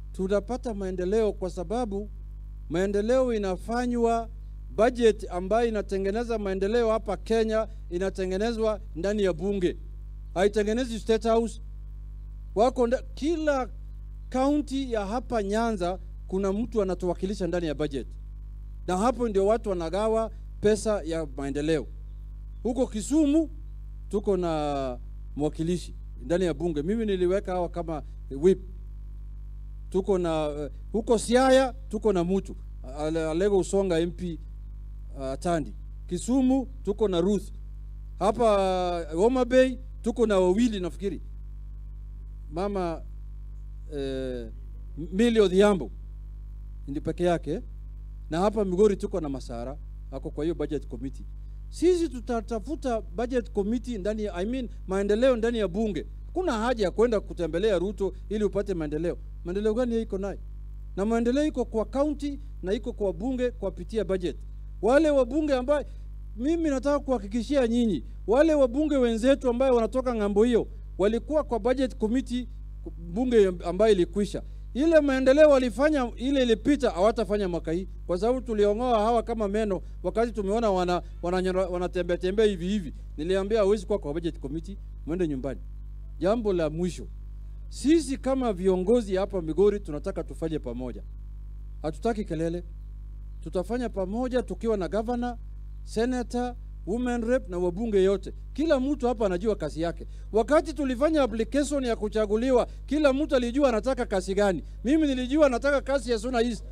tutapata maendeleo, kwa sababu maendeleo inafanywa, budget ambayo inatengeneza maendeleo hapa Kenya inatengenezwa ndani ya bunge, haitengenezi State House. Wako nda, kila kaunti ya hapa Nyanza kuna mtu anatuwakilisha ndani ya budget, na hapo ndio watu wanagawa pesa ya maendeleo. Huko Kisumu tuko na mwakilishi ndani ya bunge, mimi niliweka hawa kama whip. Tuko na uh, huko Siaya tuko na mtu Ale- Alego Usonga MP uh, Tandi. Kisumu tuko na Ruth. Hapa uh, Homa Bay tuko na wawili nafikiri, mama eh, Millie Odhiambo ndi peke yake, na hapa Migori tuko na Masara ako kwa hiyo budget committee. Sisi tutatafuta budget committee ndani ya, I mean, maendeleo ndani ya bunge. Kuna haja ya kwenda kutembelea Ruto ili upate maendeleo. Maendeleo gani iko nayo? Na maendeleo iko kwa county na iko kwa bunge kwa pitia budget. Wale wabunge ambao mimi nataka kuhakikishia nyinyi, wale wabunge wenzetu ambao wanatoka ng'ambo hiyo walikuwa kwa budget committee bunge ambayo ilikwisha. Ile maendeleo walifanya ile ilipita, hawatafanya mwaka hii, kwa sababu tuliong'oa hawa kama meno wakati tumeona wana wanatembea wana tembea tembea hivi hivi. Niliambia hawezi kuwa kwa budget committee, mwende nyumbani. Jambo la mwisho, sisi kama viongozi hapa Migori tunataka tufanye pamoja, hatutaki kelele. Tutafanya pamoja tukiwa na governor, senator, women rep na wabunge yote. Kila mtu hapa anajua kazi yake. Wakati tulifanya application ya kuchaguliwa, kila mtu alijua anataka kazi gani. Mimi nilijua nataka kazi ya Suna East.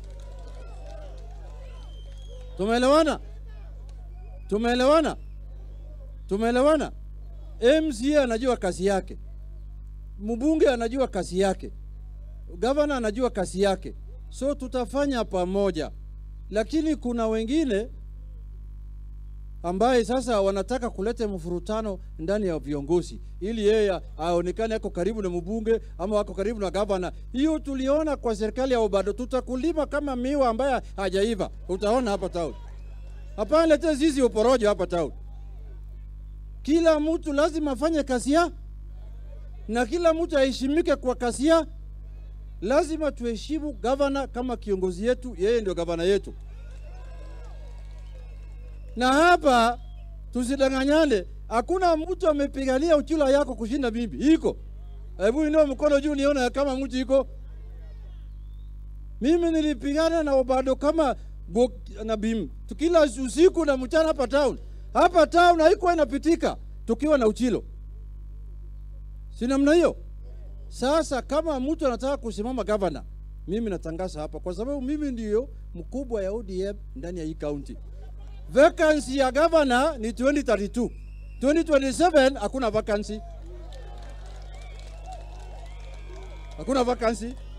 Tumeelewana? Tumeelewana? Tumeelewana? MCA anajua kazi yake, mbunge anajua kazi yake, gavana anajua kazi yake, so tutafanya pamoja. Lakini kuna wengine ambaye sasa wanataka kuleta mfurutano ndani ya viongozi ili yeye aonekane ako karibu na mbunge ama ako karibu na gavana. Hiyo tuliona kwa serikali ya Obado, tutakulima kama miwa ambaye hajaiva, utaona hapa town. Hapana, lete zizi uporojo hapa town. Kila mtu lazima afanye kazi ya na kila mtu aheshimike kwa kazi ya. Lazima tuheshimu gavana kama kiongozi yetu, yeye ndio gavana yetu na hapa tusidanganyane, hakuna mtu amepigania uchula yako kushinda mimi. Iko? Hebu inua mkono juu nione kama mtu iko. Mimi nilipigana na Obado kama go, na bim tukila usiku na mchana hapa town. Hapa town haikuwa inapitika tukiwa na Uchilo, si namna hiyo? Sasa kama mtu anataka kusimama gavana, mimi natangaza hapa, kwa sababu mimi ndiyo mkubwa ya ODM ndani ya hii county. Vacancy ya governor ni 2032. 2027 hakuna vacancy. Hakuna vacancy.